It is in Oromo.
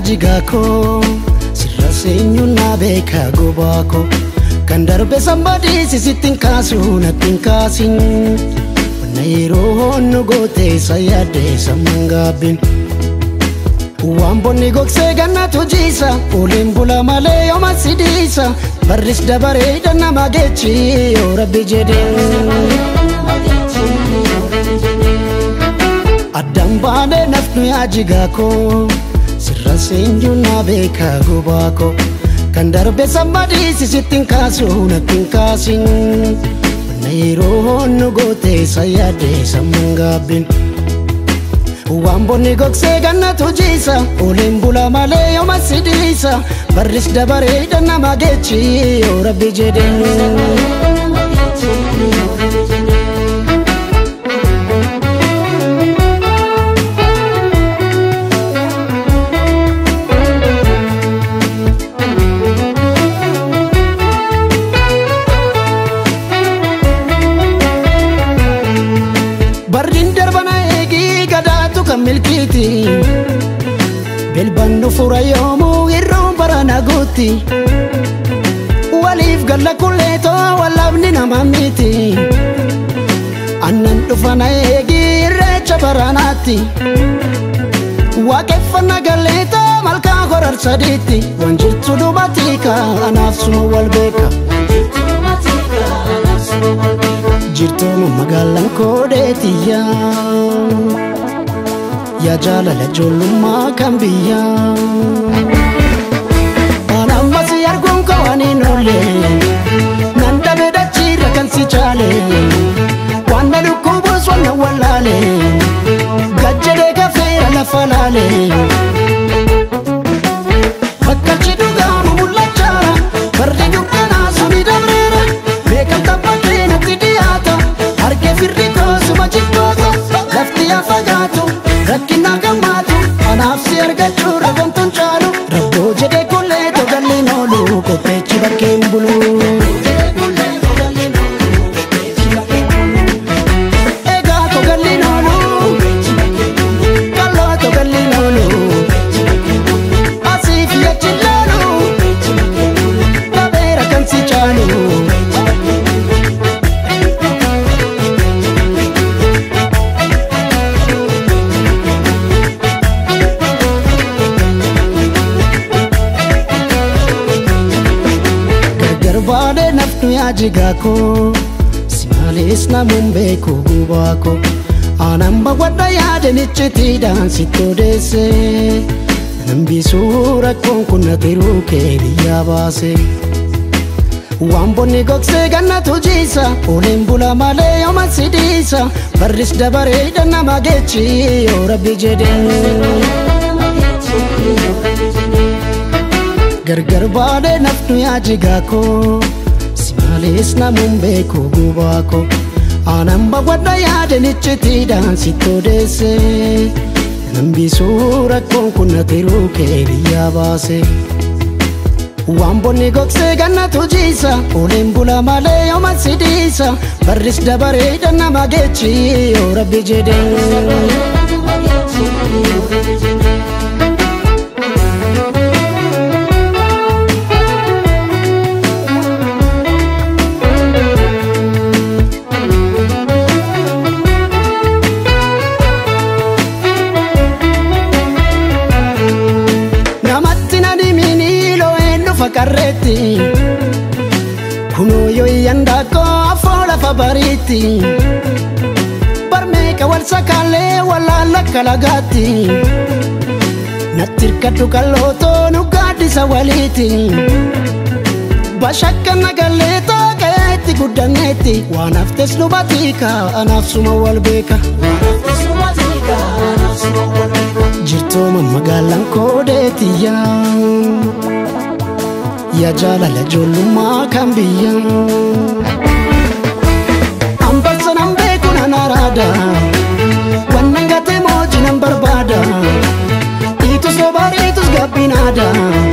jigaa koo sirra seenyuun naa beekaa gobaa koo kan darbe sambadii sisittiin kaasuu nattiin kaasin wanna yeroo honnu gootee isa yaaddee samman gaabbin waan bonni gogsee gannatu jiisa oliin bula malee yooma sidiisa barris dabareedha nama geechi yoo rabbi jedhee addaan baanee nafnu yaa jigaa koo sirra seenyuun naa beekaa gobaa koo kan darbe sammadii sisittiin kaasuu nattiin kaasin wanna yeroo honnu gootee isa yaaddee samman gaabbin waan bonni gogsee gannatu jiisa oliin bula malee yooma sidiisa barris dabareedha nama geechi yoo rabbi jedhee barriin darbana eegii gadaatu kan milkiiti bilbannu fura yoomuu irroon barana guutti waliif galla kulleetoo wallabni nama miti annan dhufana eegii irreecha baranaatti waaqeffanna galleetoo malkaa horar sadiitti waan jirtu dhumatiika anaaf suma wal beeka jirtooma magaalaan koodheetiyya yaa jaalala ijoollummaa kan biyya waan ammas arguun kawaniin oolle nan dhabe dachiirra kan si chaale waan na dhukkubuus wanna wallaale gajjadee gafeera lafa laale bakkalchi dhugaamu mul'achaara fardi dukkanaa suni dabreera beekamta bakkee natti dhiyaata harkee firri koosuma jibboota lafti yaa fagaatu rakkinaa gammaatu anaaf si argachuu rabamtuun caalu rabboo jedhee kullee togalliin oolu qopheechi bakkeen bulu. Egaa togalliin oolu kalloo togalliin oolu asiif yachi laalu dhabeera kan si caalu. gargar baadhee nafnu yaa jigaa koo si maalees namuun beeku gubaa koo aanan bawwadha yaadanichitiidhaan sitti odeesse nambisuu rakkoon kun natiruu kee biyyaa baase waan bonni gogsee gannatu jiisa oliin bula malee yooma sidiisa barris dabareedha nama geechi yoo rabbi jedhee gargar baadhee nafnu yaa jigaa koo si maalees namuun beeku gubaa koo aanan bawwadha yaadanichitiidhaan sitti odeesse nambisuu rakkoon kun natiruu kee biyyaa baase waan bonni gogsee gannatu jiisa oliin bula malee yooma sidiisa barris dabareedha nama geechi yoo rabbi jedhee namatti na dhimini loo'een dhufa qarreetti kunoo yoo iyyandaakoo afoo lafa bariitti barmeeqa wal sakaallee wallaalla kalagaatti natti hirkadhu qallootoo nu gaaddisa waliiti bashakka nagalleetoo qeetti guddanneetti waan haftes nu batiika anaaf suma wal beeka jirtooma magaalaan koodeetiyya yaa jaalala ijoollummaa kan biyya ambassa nan beeku nan araada wannan gatee mooji nan barbaada dhiitus sobaa dhiitus gabbinaada